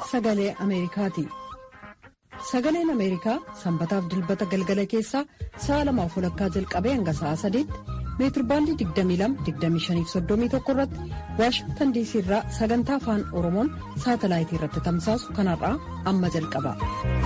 sagalee Ameerikaati. Sagaleen Ameerikaa sanbataaf dilbata galgala keessaa sa'a lamaaf walakkaa jalqabee hanga sa'a sadiitti meetirbaandii 22-25-31 irratti waashingtan diisii irraa sagantaa afaan oromoon saatalaayitii irratti tamsaasu kanarraa amma jalqaba.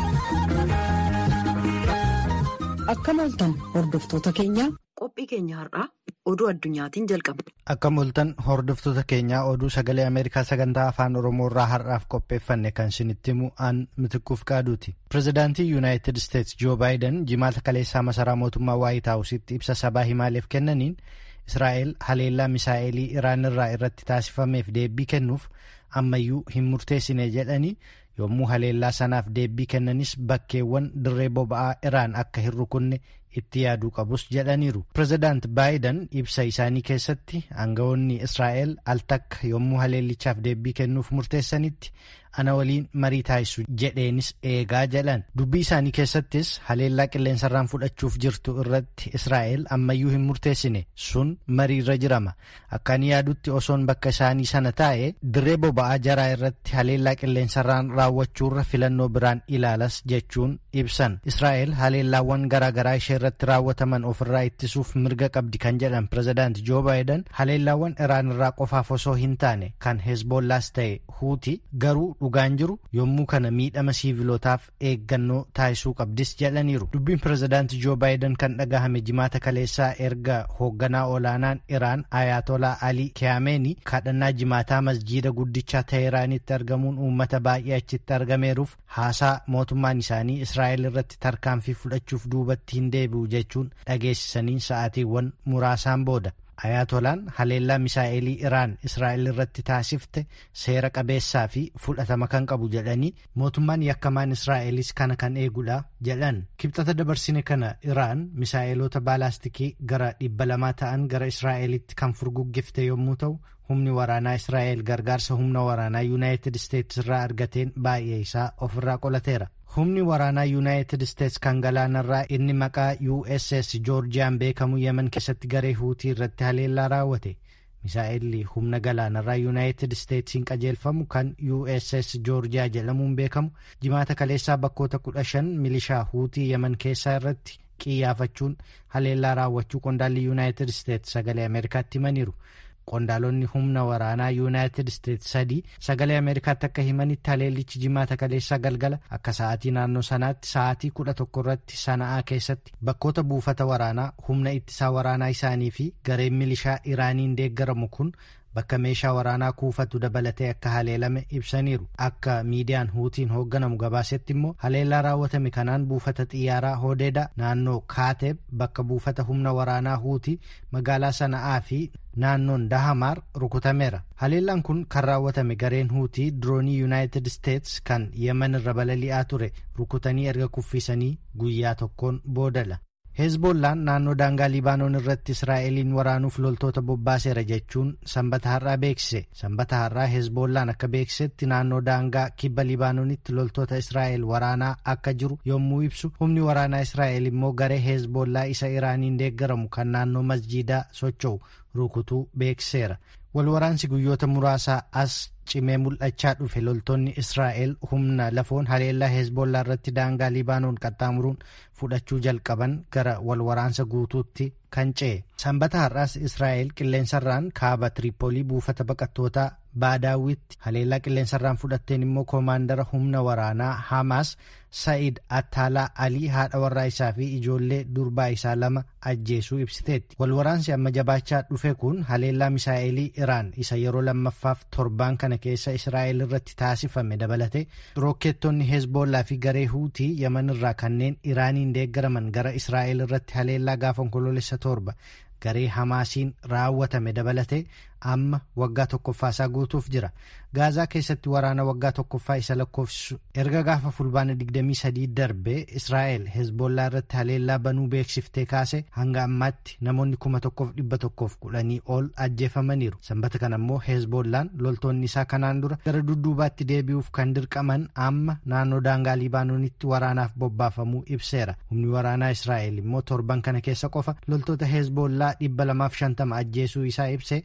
Akkam ooltan hordoftoota keenyaa qophii keenya har'aa oduu addunyaatiin jalqaba. Akkam ooltan hordoftoota keenyaa oduu sagalee Ameerikaa sagantaa afaan Oromoo irraa har'aaf qopheeffanne kan isinitti himu aan mitikuuf qaaduuti. Pireezidaantii Yuunaayitid Isteets Joo Baayiden jimaata kaleessaa masaraa mootummaa Waayit Haawusitti ibsa sabaa himaaleef kennaniin Israa'el haleellaa misaa'elii Iraan irraa irratti taasifameef deebii kennuuf ammayyuu hin murteessine jedhanii yommuu haleellaa sanaaf deebii kennanis bakkeewwan dirree boba'aa Iraan akka hin rukunne itti yaaduu qabus jedhaniiru. Pireezidaant Baayiden ibsa isaanii keessatti aangawoonni Israa'el al takka yommuu haleellichaaf deebii kennuuf murteessanitti ana waliin marii taasisu jedheenis eegaa jedhan. Dubbii isaanii keessattis haleellaa qilleensarraan fudhachuuf jirtu irratti Israa'el ammayyuu hin murteessine sun marii irra jirama. Akka ani yaadutti osoon bakka isaanii sana taa'e dirree boba'aa jaraa irratti haleellaa qilleensarraan raawwachuurra filannoo biraan ilaalas jechuun ibsan. Israa'el haleellaawwan garaagaraa ishee irratti raawwataman ofirraa ittisuuf mirga qabdi kan jedhan pireezidaant Joo Baayiden haleellaawwan Iraan irraa qofaaf osoo hin taane kan Hezbollaas ta'e Huuti garuu dhugaan jiru yommuu kana miidhama siivilootaaf eeggannoo taasisuu qabdis jedhaniiru. Dubbiin pireezidaant Joo Baayiden kan dhagahame jimaata kaleessaa erga hoogganaa olaanaan Iraan Ayatolaa Ali Kiyaameenii kadhannaa jimaataa masjiida guddichaa Teeraanitti argamuun uummata baay'ee achitti argameeruuf haasaa mootummaan isaanii Israa'el irratti tarkaanfii fudhachuuf duubatti hin deebi'u jechuun dhageessisanii sa'aatiiwwan muraasaan booda. Ayatolaan haleellaa misaa'elii Iraan Israa'el irratti taasifte seera qabeessaa fi fudhatama kan qabu jedhanii mootummaan yakkamaan Israa'elis kana kan eegudha jedhan. Kibxata dabarsine kana Iraan misaa'eloota baalaastikii gara dhibba lamaa ta'an gara Israa'elitti kan furguggifte yommuu ta'u humni waraanaa Israa'el gargaarsa humna waraanaa Yuunaayitid Isteetsi irraa argateen baay'ee isaa ofirraa qolateera. Humni waraanaa Yuunaayitid Isteets kan galaanarraa inni maqaa USS Joorjiyaan beekamu Yemen keessatti garee Huutii irratti haleellaa raawwate. Misaa'elli humna galaanarraa Yuunaayitid Isteetsiin qajeelfamu kan USS Joorjiyaa jedhamuun beekamu jimaata kaleessaa bakkoota kudha shan milishaa Huutii Yemen keessaa irratti qiyyaafachuun haleellaa raawwachuu qondaalli Yuunaayitid Isteets sagalee Ameerikaatti himaniiru. Qondaalonni humna waraanaa Yuunaayitid Isteets sadii sagalee Ameerikaatti akka himanitti haleellichi jimaata kaleessaa galgala akka sa'aatii naannoo sanaatti sa'aatii kudha tokko irratti sana'aa keessatti bakkoota buufata waraanaa humna ittisaa waraanaa isaanii fi gareen milishaa Iraaniin deeggaramu kun bakka meeshaa waraanaa kuufatu dabalatee akka haleelame ibsaniiru. Akka miidiyaan huutiin hoogganamu gabaasetti immoo haleellaa raawwatame kanaan buufata xiyyaaraa Hodeeda naannoo Kaateeb bakka buufata humna waraanaa huutii magaalaa sana'aa fi naannoon Dahamaar rukutameera. Haleellaan kun kan raawwatame gareen huutii diroonii Yuunaayitid Isteets kan Yemen irra balali'aa ture rukutanii erga kuffisanii guyyaa tokkoon boodadha. Hezbollaan naannoo daangaa Libaanoon irratti Israa'eliin waraanuuf loltoota bobbaaseera jechuun sanbata har'aa beeksise. Sanbata har'aa Hezbollaan akka beeksisetti naannoo daangaa kibba Libaanoonitti loltoota Israa'el waraanaa akka jiru yommuu ibsu humni waraanaa Israa'el immoo garee Hezbollaa isa Iraaniin deeggaramu kan naannoo masjiidaa socho'u rukutuu beeksiseera. Walwaraansi guyyoota muraasaa as cimee mul'achaa dhufe loltoonni Israa'el humna lafoon haleellaa Hezbollaa irratti daangaa Libaanoon qaxxaamuruun fudhachuu jalqaban gara walwaraansa guutuutti kan ce'e. Sanbata har'aas Israa'el qilleensarraan kaaba Tiriipoolii buufata baqattootaa Baadaawitti haleellaa qilleensarraan fudhatteen immoo koomaandara humna waraanaa Hamaas Sa'id Attaalaa Alii haadha warraa isaa fi ijoollee durbaa isaa lama ajjeesuu ibsiteetti. Walwaraansi amma jabaachaa dhufe kun haleellaa misaa'elii Iraan isa yeroo lammaffaaf torbaan kana keessa Israa'el irratti taasifame dabalate rokkeettonni Hezbollaa fi garee Huutii Yemen irraa kanneen Iraaniin deeggaraman gara Israa'el irratti haleellaa gaafa onkoloolessa torba garee Hamaasiin raawwatame dabalate amma waggaa tokkoffaasaa guutuuf jira. Gaazaa keessatti waraana waggaa tokkoffaa isa lakkoofsisu erga gaafa fulbaana 23 darbe Israa'el Hezbollaa irratti haleellaa banuu beeksiftee kaase hanga ammaatti namoonni kuma tokkoof dhibba tokkoof kudhanii ol ajjeefamaniiru. Sanbata kana immoo Hezbollaan loltoonni isaa kanaan dura gara dudduubaatti deebi'uuf kan dirqaman amma naannoo daangaa Libaanoonitti waraanaaf bobbaafamuu ibseera. Humni waraanaa Israa'el immoo torban kana keessa qofa loltoota Hezbollaa dhibba lamaaf shantama ajjeesuu isaa ibse sanbata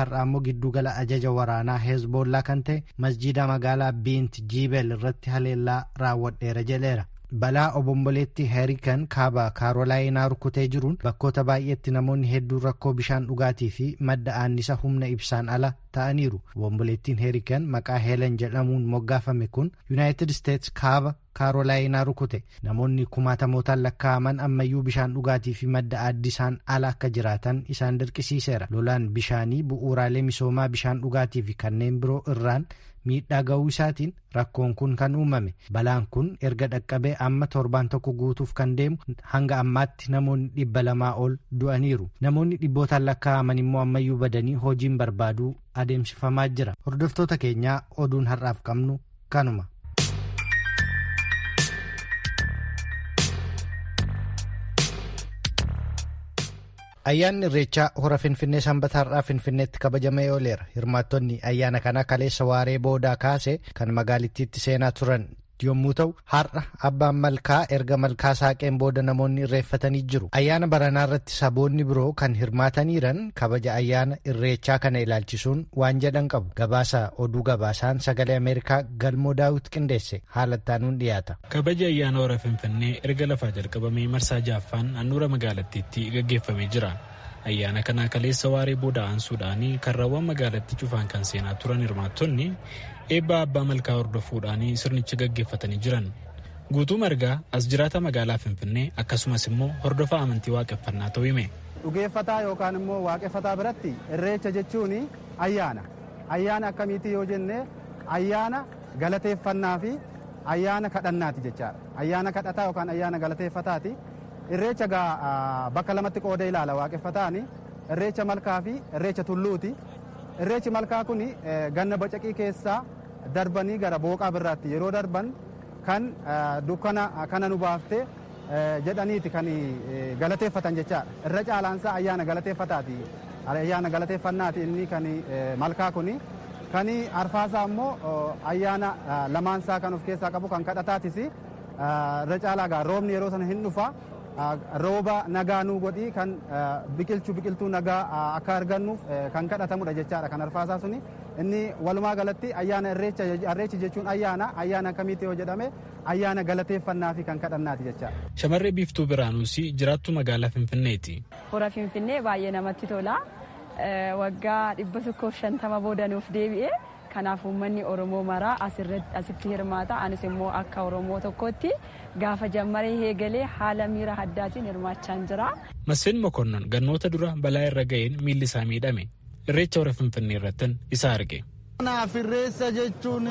har'a ammoo giddugala ajaja waraanaa heezboollaa kan ta'e masjiida magaalaa biint jiibel irratti haleellaa raawwadheera jedheera. balaa obomboleetti heerikan kaaba kaarolaayinaa rukutee jiruun bakkoota baay'eetti namoonni hedduun rakkoo bishaan dhugaatii fi madda annisa humna ibsaan ala ta'aniiru obomboleettiin heerikan maqaa heelan jedhamuun moggaafame kun yuunaayitid isteets kaaba kaarolaayinaa rukute namoonni kumaatamootaan lakkaa'aman ammayyuu bishaan dhugaatii fi madda addisaan ala akka jiraatan isaan dirqisiiseera lolaan bishaanii bu'uuraalee misoomaa bishaan dhugaatii fi kanneen biroo irraan miidhaa ga'uu isaatiin rakkoon kun kan uumame balaan kun erga dhaqqabee amma torbaan tokko guutuuf kan deemu hanga ammaatti namoonni dhibba lamaa ol du'aniiru namoonni dhibbootaan lakkaa'aman immoo ammayyuu badanii hojiin barbaaduu adeemsifamaa jira hordoftoota keenyaa oduun har'aaf qabnu kanuma. ayyaanni irreechaa hora finfinnee sanbata har'aa finfinneetti kabajamee ooleera hirmaattonni ayyaana kana kaleessa waaree boodaa kaase kan magaalittiitti seenaa turan yommuu ta'u har'a abbaan malkaa erga malkaa saaqeen booda namoonni irreeffatanii jiru ayyaana baranaa irratti saboonni biroo kan hirmaataniiran kabaja ayyaana irreechaa kana ilaalchisuun waan jedhan qabu gabaasa oduu gabaasaan sagalee ameerikaa galmoo daawit qindeesse haalattaanuun dhiyaata. kabaja ayyaana hora finfinnee erga lafaa jalqabamee marsaa jaaffaan handhuura magaalattiitti gaggeeffamee jira. ayyaana kana kaleessa waaree booda aansuudhaan karrawwan magaalattii cufaan kan seenaa turan hirmaattonni eebba abbaa malkaa hordofuudhaan sirnicha gaggeeffatanii jiran guutuu margaa as jiraata magaalaa finfinnee akkasumas immoo hordofa amantii waaqeffannaa ta'uu hime. dhugeeffataa yookaan immoo waaqeffataa biratti irreecha jechuun ayyaana ayyaana akkamiiti yoo jenne ayyaana galateeffannaa fi ayyaana kadhannaati jechaadha ayyaana kadhataa yookaan ayyaana galateeffataati. irreecha gaa bakka lamatti qooda ilaala waaqeffataan irreecha malkaa fi irreecha tulluuti irreechi malkaa kun ganna bacaqii keessaa darbanii gara booqaa birraatti yeroo darban kan dukkana kana nu baafte jedhaniiti kan galateeffatan jechaadha irra caalaansaa ayyaana galateeffataati ayyaana galateeffannaati inni kan malkaa kun kan arfaasaa immoo ayyaana lamaansaa kan of keessaa qabu kan kadhataatis irra caalaa gaa roobni yeroo sana hin dhufa rooba nagaa nuu godhii kan biqilchuu biqiltuu nagaa akka argannuuf kan kadhatamudha jechaadha kan arfaasaa suni inni walumaa galatti ayyaana irreechi jechuun ayyaana ayyaana akkamiiti yoo jedhame ayyaana galateeffannaa fi kan kadhannaati jechaadha. Shamarree biiftuu biraanuus jiraattu magaalaa Finfinneeti. Hora Finfinnee baay'ee namatti tola. Waggaa dhibba tokkoof shantama boodanuuf deebi'ee kanaaf uummanni oromoo maraa asitti hirmaata anis immoo akka oromoo tokkotti gaafa jammaree eegalee haala miira addaatiin hirmaachaa jira. Masfin Mokonnon gannoota dura balaa irra ga'een miilli isaa miidhame irreecha hora finfinnee irrattin isa arge. Kanaaf irreessa jechuun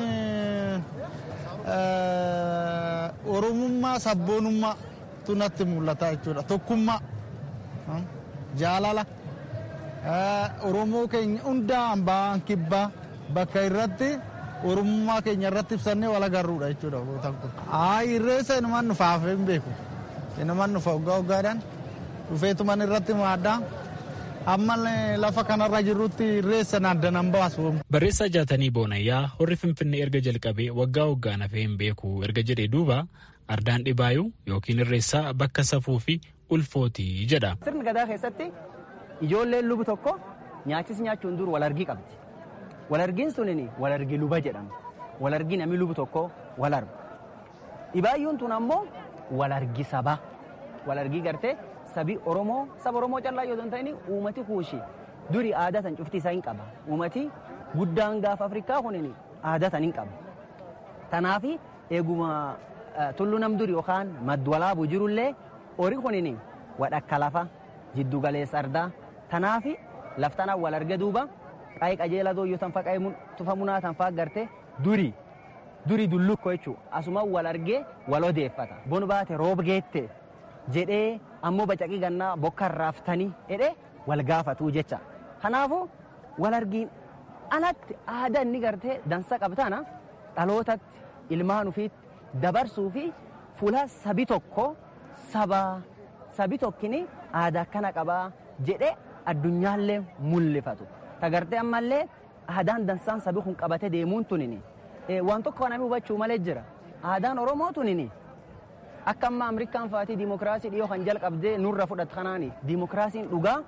oromummaa sabboonummaa tunatti mul'ata jechuudha tokkummaa jaalala oromoo keenya hundaan ba'an kibbaa. bakka irratti oromummaa keenya irratti ibsannee wal agarruudha jechuudha gootan kun. Aayi irreessa inumaan nufaaf hin beeku. Inumaan nufa waggaa waggaadhaan dhufeetuman irratti maaddaa amma lafa kanarra jirrutti irreessa naaddanan baasu. Barreessaa jaatanii boonayyaa horri finfinnee erga jalqabee waggaa waggaan hafee hin beeku erga jedhee duuba ardaan dhibaayuu yookiin irreessaa bakka safuu fi ulfootii jedha. Sirni gadaa keessatti ijoolleen lubu tokko nyaachis nyaachuun dur wal argii qabdi. walargiin sunin walargii luba jedhama walargii namni lubu tokko wal argu dhibaayyuun tun ammoo walargii sabaa walargii gartee sabi oromoo saba oromoo callaa yoo ta'in uumati kuushi duri aadaa tan cufti isaa hin qaba uumati guddaan gaafa afrikaa kunin aadaa tan hin qaba tanaafi eeguma tullu nam duri yookaan madwalaabu jirullee ori kunin wadhakka lafa jiddu galeessa ardaa tanaafi laftanaa wal arge duuba qaayii qajeelaa dooyyoo tan faqaa'ee tufamunaa tan faa garte duri duri dullukko jechuu asuma wal argee wal odeeffata bon baate roob geette jedhee ammoo bacaqii gannaa bokka raaftanii jedhee wal gaafatuu jecha kanaafu wal argiin alatti aadaa inni gartee dansa qabtana dhalootatti ilmaan ufiitti dabarsuu fi fuula sabi tokko saba sabi tokkini aadaa akkana qabaa jedhee addunyaallee mul'ifatu. tagartee ammallee aadaan dansaan sabi kun qabate deemuun tunini waan tokko namni hubachuu malee jira aadaan oromoo tunini akka amma amrikaan faatii diimokiraasii dhiyoo kan jalqabdee nurra fudhatu kanaani diimokiraasiin dhugaa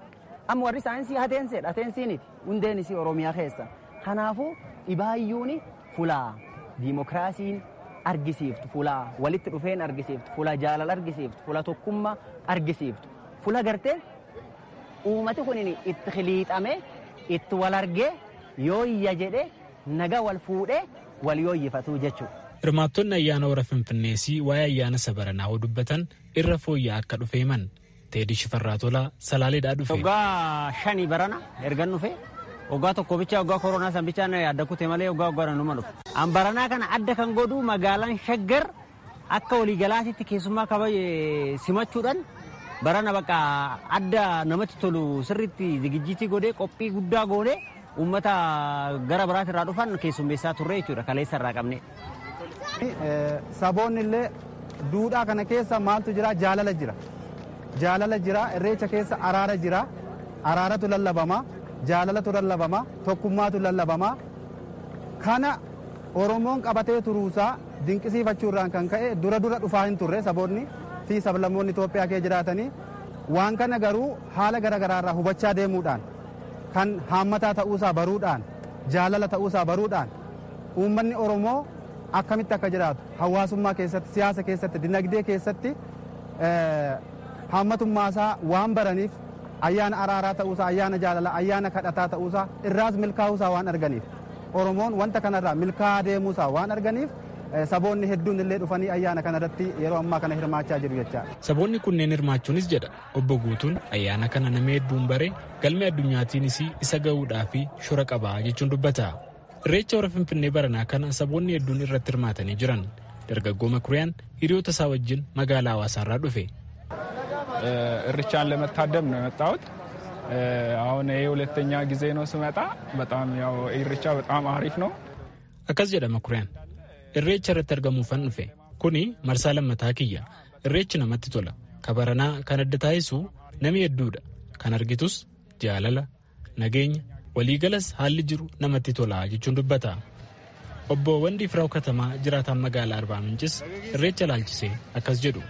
amma warri saayinsii hateenseedha hateensiiniti hundeen isii oromiyaa keessa kanaafuu dhibaayyuun fulaa diimokiraasiin argisiiftu fulaa walitti dhufeen argisiiftu fulaa jaalala argisiiftu fulaa tokkummaa argisiiftu fulaa gartee uummati kun itti hiliixame itti wal argee yooyya jedhe naga wal fuudhee wal yooyyifatu jechuudha. Hirmaattonni ayyaana hora Finfinneesii waa'ee ayyaana sabaranaa hoo dubbatan irra fooyya'aa akka dhufe himan. Teedii Shifarraa Tolaa Salaaleedhaa dhufe. Waggaa shanii barana ergan dhufe waggaa tokko bicha waggaa koronaa san bichaan adda kute malee waggaa waggaa numa dhufe. An baranaa kana adda kan godhu magaalaan shaggar akka waliigalaatitti keessummaa kabaje simachuudhaan barana bakka adda namatti tolu sirriitti zigijjiitii godhee qophii guddaa goonee uummata gara biraati irraa dhufan keessummeessaa turre jechuudha kaleessa irraa qabne. Saboonni illee duudhaa kana keessa maaltu jira jaalala jira. Jaalala jira irreecha keessa araara jira. Araaratu lallabama. Jaalalatu lallabama. Tokkummaatu lallabama. Kana Oromoon qabatee turuusaa dinqisiifachuurraan kan ka'e dura dura dhufaa hin turre saboonni fi sablammoonni Itoophiyaa kee jiraatanii waan kana garuu haala garaagaraarraa hubachaa deemuudhaan kan haammataa ta'uusaa baruudhaan jaalala ta'uusaa baruudhaan uummanni Oromoo akkamitti akka jiraatu hawaasummaa keessatti siyaasa keessatti dinagdee keessatti haammatummaasaa waan baraniif ayyaana araaraa ta'uusaa ayyaana jaalalaa ayyaana kadhataa ta'uusaa irraas milkaa'uusaa waan arganiif oromoon wanta kanarraa milkaa'aa deemuusaa waan arganiif saboonni hedduun illee dhufanii ayyaana kanarratti yeroo ammaa kana hirmaachaa jiru jechaadha. Saboonni kunneen hirmaachuunis jedha obbo Guutuun ayyaana kana nama hedduun bare galmee addunyaatiinis isa ga'uudhaa fi shora qabaa jechuun dubbata. Irreecha hora Finfinnee baranaa kana saboonni hedduun irratti hirmaatanii jiran. Dargaggoo Makuriyaan hiriyoota isaa wajjin magaalaa hawaasaarraa dhufe. እርቻን ለመታደም ነው የመጣሁት። አሁን ይህ ሁለተኛ ጊዜ ነው ስመጣ። በጣም ያው ኢሬቻ በጣም አሪፍ ነው። akkas jedha makuriyaan irreecha irratti argamuufan dhufe kuni marsaa lammataa kiyya irreechi namatti tola kabaranaa kan adda taasisu nami hedduudha kan argitus jaalala nageenya waliigalas haalli jiru namatti tola jechuun dubbata obbo Wandii Firaw Katamaa jiraataan magaalaa Arbaa Mincis irreecha laalchisee akkas jedhu.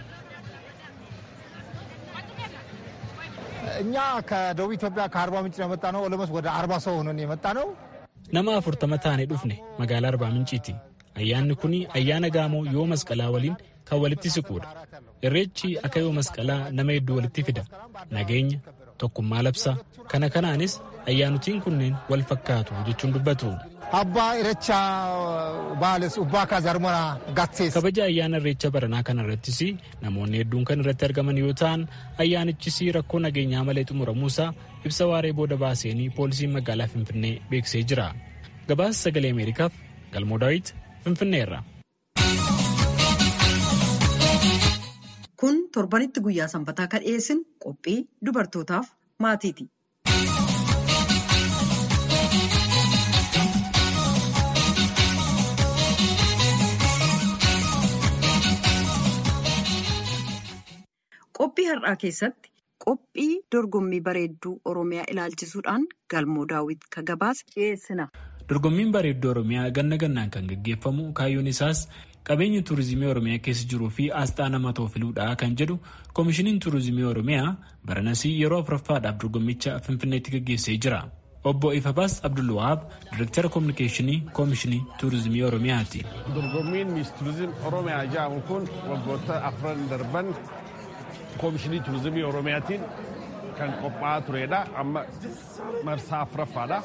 እኛ ከደቡብ ኢትዮጵያ ከአርባ ምንጭ ነው የመጣ ነው። ኦሎሞስ ወደ አርባ ሰው ሆነን የመጣ ነው። nama afurtama taanee dhufne magaalaa arbaa minciiti ayyaanni kun ayyaana gaamoo yoo masqalaa waliin kan walitti siquudha irreechi akka yoo masqalaa nama hedduu walitti fida nageenya tokkummaa labsaa kana kanaanis ayyaanotiin kunneen wal fakkaatu jechuun dubbatu. abbaa irreecha baales ubbaa kaazarmana gatsees. kabaja ayyaana irreecha baranaa kana irrattis namoonni hedduun kan irratti argaman yoo ta'an ayyaanichis rakkoo nageenyaa malee xumuramuusaa ibsa waaree booda baaseenii poolisiin magaalaa finfinnee beeksisee jira gabaasa sagalee ameerikaaf galmoo daawit finfinneerra. kun torbanitti guyyaa sanbataa kan dhiyeessin qophii dubartootaaf maatiiti. qophii har'aa keessatti qophii dorgommii bareedduu oromiyaa ilaalchisuudhaan galmoo daawit ka gabaasa dhiyeessina. dorgommiin bareedduu oromiyaa ganna gannaan kan gaggeeffamu kaayyoon isaas qabeenya tuurizimii oromiyaa keessa jiruu fi asxaa nama toofiluudha kan jedhu koomishiniin tuurizimii oromiyaa baranasii yeroo afuraffaadhaaf dorgommicha finfinneetti gaggeessee jira. obbo Ifabaas Abdulwahaab Direektara Kominikeeshinii Koomishinii Tuurizimii Oromiyaati. Dorgommiin Miis Tuurizim Oromiyaa jedhamu kun waggoota afran darban Koomishinii Tuurizimii Oromiyaatiin kan qophaa'aa turedha. Amma marsaa afuraffaadha.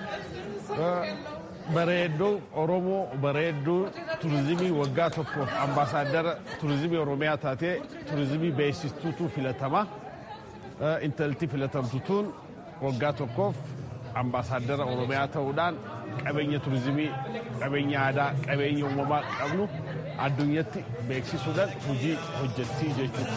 Bareedduu Oromoo bareedduu tuurizimii waggaa tokkoof ambaasaadara tuurizimii Oromiyaa taatee tuurizimii beeksistuutu filatama. Intalti filatamtutuun waggaa tokkoof ambaasaadara oromiyaa ta'uudhaan qabeenya tuurizimii qabeenya aadaa qabeenya uumamaa qabnu addunyatti beeksisuudhaan hojii hojjettii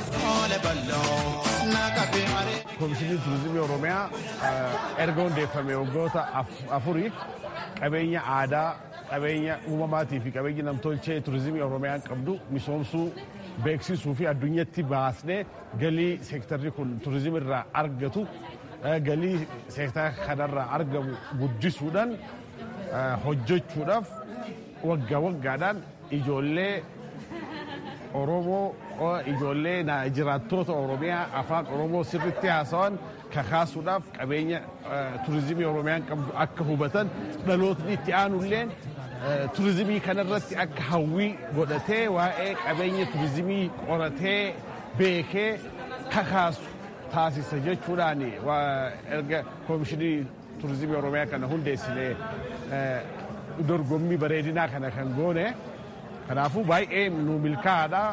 jechuudha. Koomishiniin tuurizimii oromiyaa erga hundeeffame waggoota afuriif qabeenya aadaa qabeenya uumamaatii fi qabeenya namtolchee tuurizimii oromiyaan qabdu misoomsuu beeksisuu fi addunyatti baasnee galii seektarri kun tuurizimii irraa argatu galii seektara kanarraa argamu guddisuudhaan hojjechuudhaaf waggaa waggaadhaan ijoollee Oromoo ijoollee jiraattoota Oromiyaa afaan Oromoo sirriitti haasawan kakaasuudhaaf qabeenya turizimii Oromiyaan qabdu akka hubatan dhalootni itti aanulleen turizimii kanarratti akka hawwii godhatee waa'ee qabeenya turizimii qoratee beekee kakaasu taasisa jechuudhaan erga koomishinii turizimii Oromiyaa kana hundeessinee dorgommii bareedinaa kana kan goone kanaafuu baay'ee nu milkaa'aadha.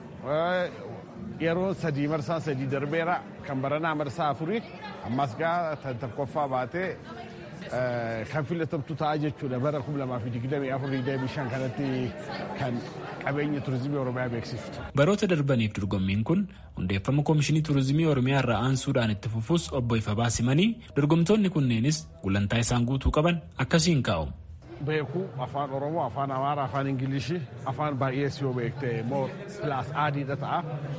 Yeroo sadii marsaa sadii darbeera kan baranaa marsaa afurii ammas gaa tokkoffaa baatee kan filatamtu ta'a jechuudha bara 2024 kanatti kan qabeenya turizimii Oromiyaa beeksiftu. Baroota darbaniif dorgommiin kun hundeeffama koomishinii turizimii Oromiyaa irraa aansuudhaan itti fufuus obbo Ifa Baasimanii dorgomtoonni kunneenis gulantaa isaan guutuu qaban akkasiin kaa'u. Beekuu afaan Oromoo, afaan Amaaraa, afaan Ingilishii, afaan baay'ees yoo beekte moo pilaas aadiidha ta'a.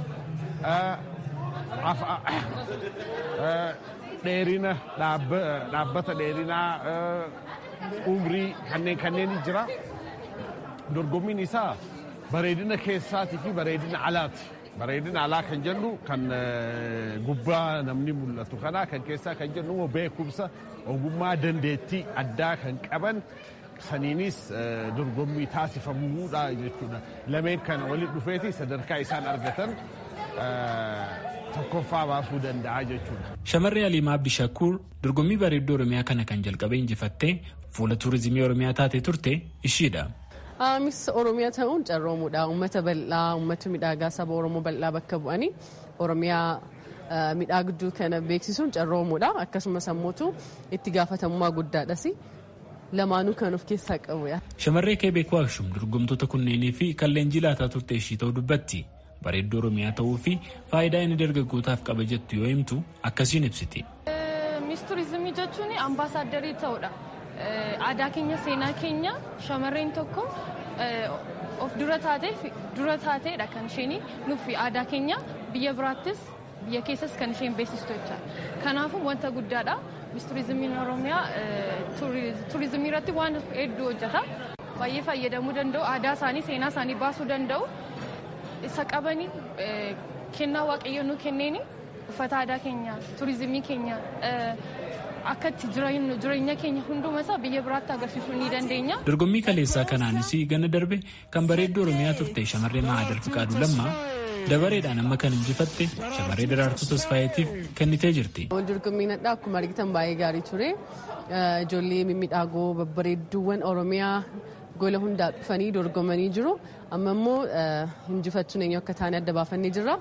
Dheerina dhaabbata dheerinaa umrii kanneen kanneen jira. Dorgommiin isaa bareedina keessaatii fi bareedina alaati. Bareedina alaa kan jennu kan gubbaa namni mul'atu kana kan keessaa kan jennu immoo beekumsa ogummaa dandeettii addaa kan qaban saniinis dorgommii taasifamuudha jechuudha. Lameen kana walitti dhufeeti sadarkaa isaan argatan tokkoffaa baasuu danda'a jechuudha. Shamarree Aliimaa Abdishakuur dorgommii bareedduu Oromiyaa kana kan jalqabee injifattee fuula tuurizimii Oromiyaa taatee turte ishiidha. Miss Oromiyaa ta'uun carroomuudha. Uummata bal'aa, uummata midhaagaa saba Oromoo bal'aa bakka bu'anii Oromiyaa midhaagduu kana beeksisuun carroomuudha. Akkasumas ammoo itti gaafatamummaa guddaadhas. Lamaanuu kan of keessaa qabu. Shamarree Keebeekoo Akshum dorgomtoota kunneenii fi kan leenjii laataa turte ishii ta'uu dubbatti. Bareedduu Oromiyaa ta'uu fi faayidaa inni dargaggootaaf qaba jettu yoo himtu akkasiin ibsiti. Miss Turizimii jechuun ambaasaadarrii ta'uudha. aadaa keenya seenaa keenya shamarreen tokko of dura taatee dura taateedha kan isheen nuuf aadaa keenya biyya biraattis biyya keessas kan isheen beeksistu jecha kanaafuu wanta guddaadha mis turizimiin oromiyaa turizimii irratti waan hedduu hojjeta baay'ee fayyadamuu danda'u aadaa isaanii seenaa isaanii baasuu danda'u isa qabanii kennaa waaqayyo nu kenneeni uffata aadaa keenya turizimii keenya akka itti jireenya keenya hunduma isaa biyya biraatti agarsiisuu ni dandeenya. Dorgommii kaleessaa kanaanis ganna darbe kan bareedduu Oromiyaa turte shamarree Mahadar Fiqaaduu Lammaa dabareedhaan amma kan injifatte shamarree Daraartuu Tasfaayeetiif kennitee jirti. Dorgommiin addaa akkuma argitan baay'ee gaarii ture. Ijoollee mimmiidhagoo babbareedduuwwan Oromiyaa gola hundaa dhufanii dorgomanii jiru. Amma immoo injifachuun eenyu akka taane adda baafannee jirra.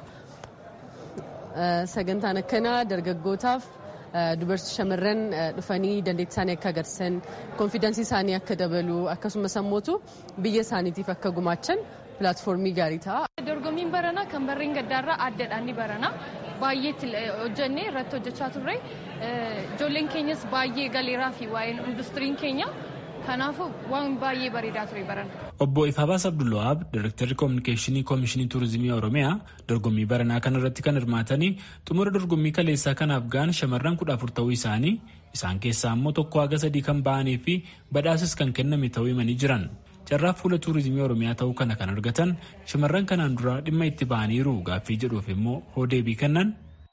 Sagantaan akkanaa dargaggootaaf dubartii shamarran dhufanii dandeettii isaanii akka agarsiisan konfidaansii isaanii akka dabalu akkasumas ammoo biyya isaaniitiif akka gumaachan pilaatfoormii gaarii ta'a. Dorgommiin baranaa kan barreen gaddaarraa addaadhaan ni barana. Baay'ee hojjennee irratti hojjechaa turre. Ijoolleen keenyas baay'ee galeeraa fi waa'een industiriin keenya kanaafuu waan baay'ee bareedaa ture barana. Obbo Ifabaas Abdulwahaab, Direktarri Koominikeeshinii Koomishinii Turizimii Oromiyaa dorgommii baranaa kana irratti kan hirmaatanii xumura dorgommii kaleessaa kanaaf ga'an shamarran kudha afur ta'uu isaanii isaan keessaa immoo tokko haga sadii kan ba'anii fi badhaasis kan kenname ta'uu himanii jiran. Carraa fuula tuurizimii Oromiyaa ta'uu kana kan argatan shamarran kanaan dura dhimma itti ba'aniiru gaaffii jedhuuf immoo hoo deebii kennan.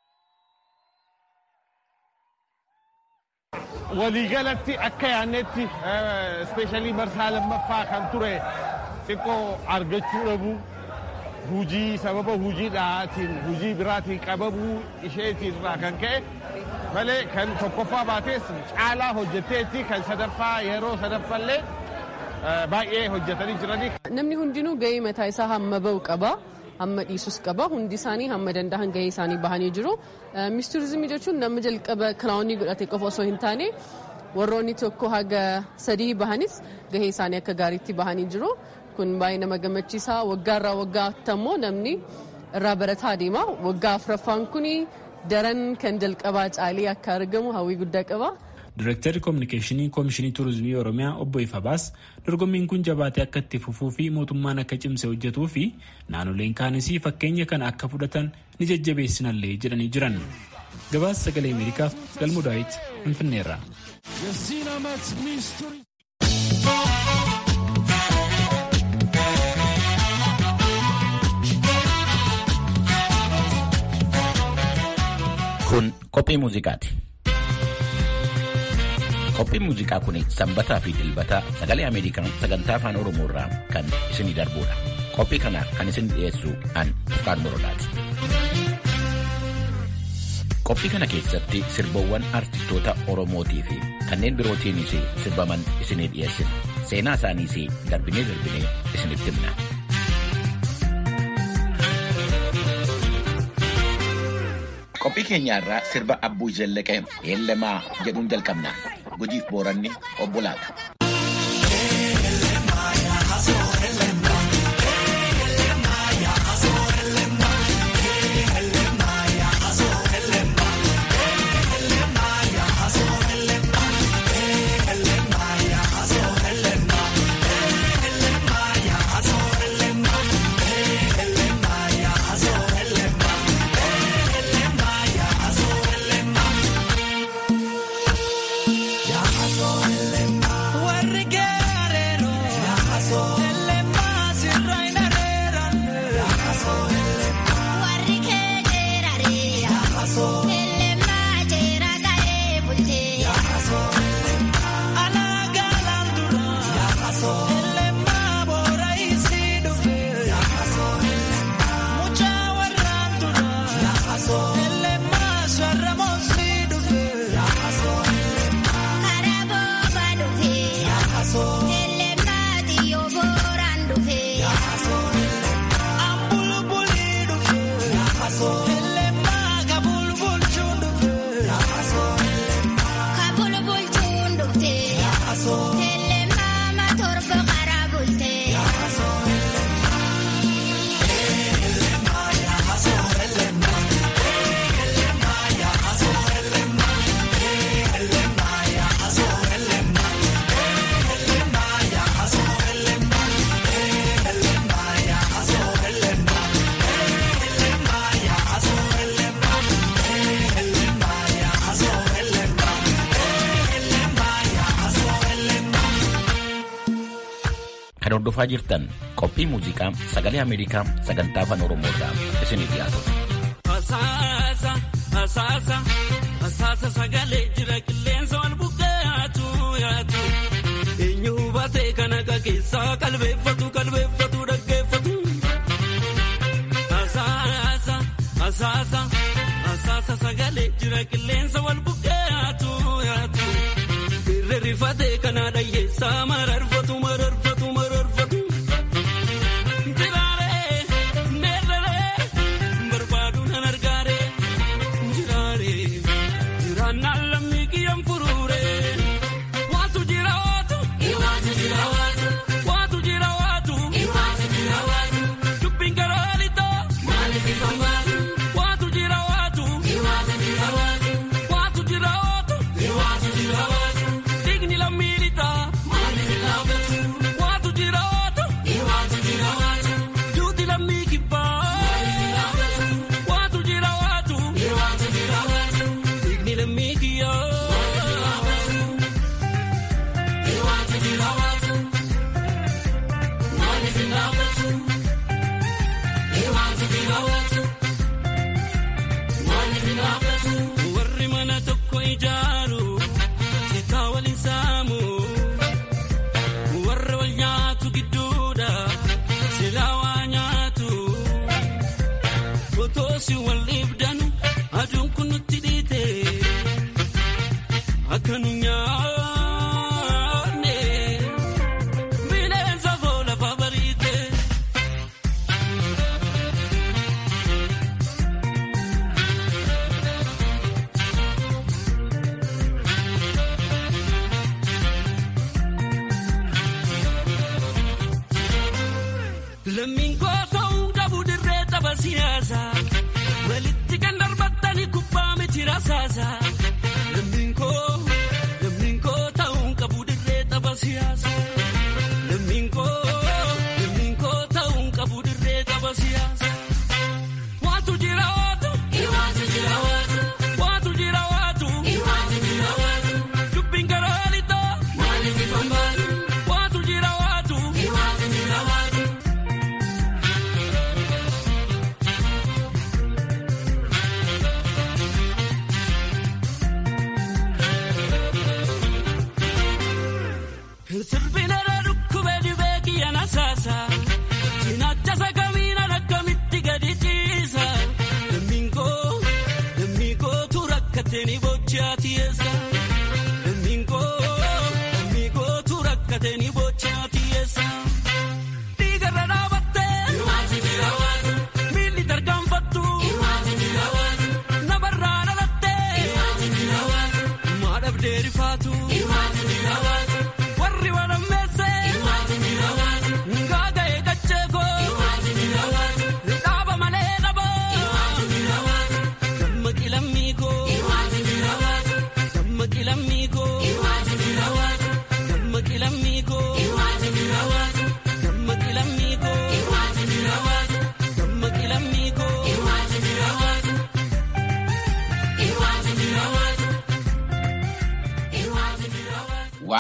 waliigalatti akka yaannetti ispeeshaalii marsaa lammaffaa kan ture xiqqoo argachuu dhabu hujii sababa hujiidhaatiin hujii biraatiin qabamuu isheetiin irraa kan ka'e malee kan tokkoffaa baatees caalaa hojjetteetti kan sadaffaa yeroo sadaffallee baay'ee hojjetanii jiranii. Namni hundinuu gahee mataa isaa hamma bahu qaba. hamma dhiisus qaba hundi isaanii hamma danda'an gahee isaanii bahanii jiru mis turizimii jechuun nama jalqaba kiraawunii godhate qofa osoo hin taane warroonni tokko haga sadii bahanis gahee isaanii akka gaariitti bahanii jiru kun baay'ee nama gammachiisa waggaarraa waggaatti ammoo namni irraa barataa deema waggaa afuraffaan kun daran kan jalqabaa caalee akka argamu hawwii guddaa qaba. Direktarri Koominikeeshinii Koomishinii Turizimii Oromiyaa Obbo Ifabaas dorgommiin kun jabaatee akka itti fufuu fi mootummaan akka cimse hojjetuu fi naannoleen kaanis fakkeenya kana akka fudhatan ni jajjabeessinallee jedhanii jiran. Gabaasa sagalee Ameerikaaf galmu daawit Finfinneerra. Kun qophii muuziqaati. Qophiin muuziqaa kun sanbataa fi dilbata sagalee Ameerikaa sagantaa afaan Oromoo irraa kan isinii darbudha. Qophii kana kan isin dhiyeessu an Fufkaan Morodaati. Qophii kana keessatti sirboowwan artistoota Oromootii fi kanneen birootiinis sirbaman isinii dhiyeessina. Seenaa isaaniis darbinee darbinee isinitti himna. Qophii keenya irraa sirba Abbuu Zallaqee Eelemaa jedhuun jalqabna. Gujiif booranni obbolaadha. Kan hordofaa jirtan qophii muuziqaa sagalee Ameerikaa sagantaa afaan Oromoo irraa isinii dhiyaatudha. Asaasa asaasa asaasa sagalee jira qilleensa wal buqqaatu yaatu eenyu hubatee kan akka keessaa qalbeeffatu qalbeeffatu dhaggeeffatu. Asaasa asaasa asaasa sagalee jira qilleensa wal buqqaatu yaatu irra rifatee kana dhayyeessaa mararfatu mararfatu mararfatu. Jiraaree neerree barbaadu nan argaaree jiraaree jiraannaan lammii kiyyaan furuuree waatu jira waatu waatu jira waatu waatu jira waatu waatu jira waatu dubbiin karaa lixaa maaliif ifaan baatu waatu jira waatu waatu jira waatu waatu jira waatu waatu jira waatu digni lammii lixaa maaliif ilaafatu waatu jira waatu waatu jira waatu duuti lammii kibbaa maaliif ilaafatu waatu jira waatu waatu jira waatu digni lammii kiyyaa maaliif ilaafatu waatu jira waatu maaliif ilaafatu waatu jira waatu maaliif ilaafatu warri mana tokko ijaaru sitaa waliin saamu warra wal nyaatu gidduudha silaa waa nyaatu otoosi wal dhiibdanu aduun kun nutti dhiite akka nu nyaanne bineensa koo lafa bariite. Lammiin koo ta'uun qabu dirree tapha siyaasaa walitti kan darbattani kubbaa miti rasaasaa. Lammiin koo lammiin koo ta'uun qabu dirree tapha siyaasaa. Lammiin koo lammiin koo ta'uun qabu dirree tapha siyaasaa. Waatu jira waatu. Waatu jira waatu. Waatu jira waatu. Waatu jira waatu. Dubbiin karaa lixaa. Maaliif ifaan baatu. Waatu jira waatu. Waatu jira waatu.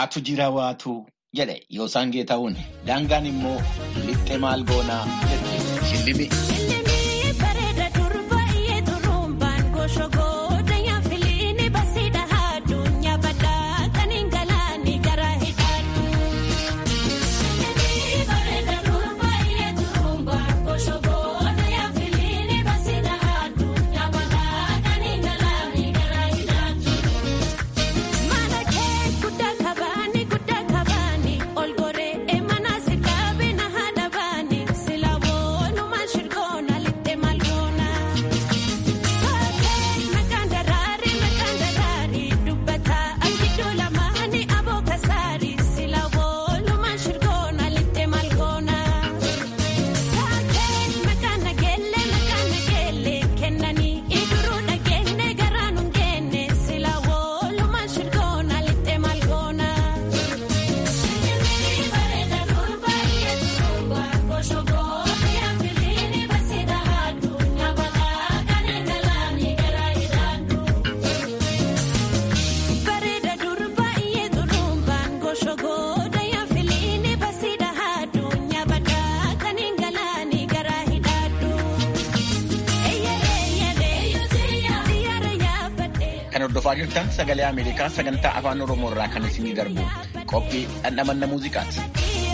Waatu jira waatu jedhe yoosaan geeta'uun daangaan immoo lixxe maal goonaa jette shillimi. Kan hordofaa jirtan sagalee Ameerikaa sagantaa afaan Oromoo irraa kan isinii darbu qophii dhandhamanna muuziqaati.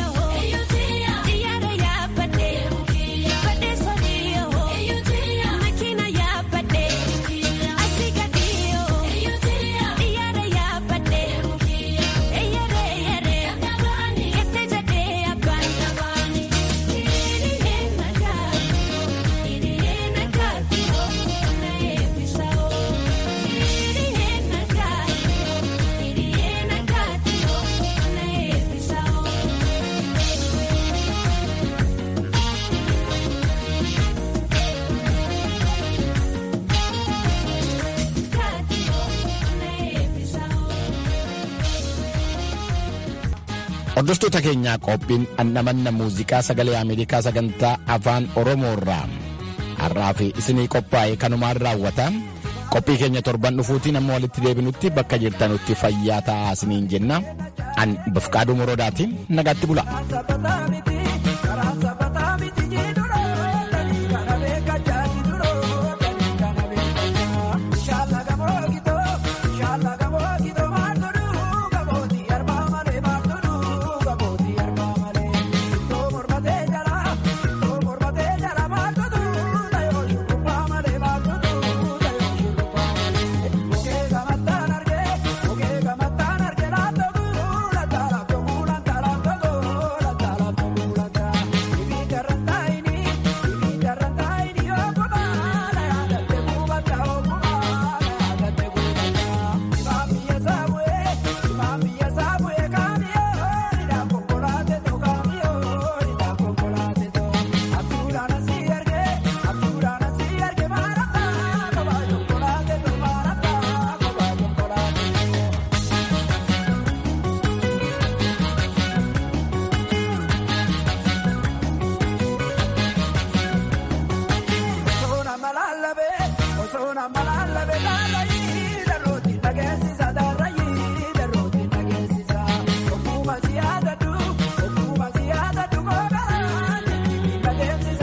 Hordoftoota keenyaa qophiin dhandhamanna muuziqaa sagalee Ameerikaa sagantaa afaan Oromoo irraa har'aa fi isinii qophaa'e kanumaan raawwata. Qophii keenya torban dhufuutiin amma walitti deebinutti bakka jirtanutti fayyaa ta'aa isiniin jenna. An Bafqaaduu Moroodaati nagaatti bula.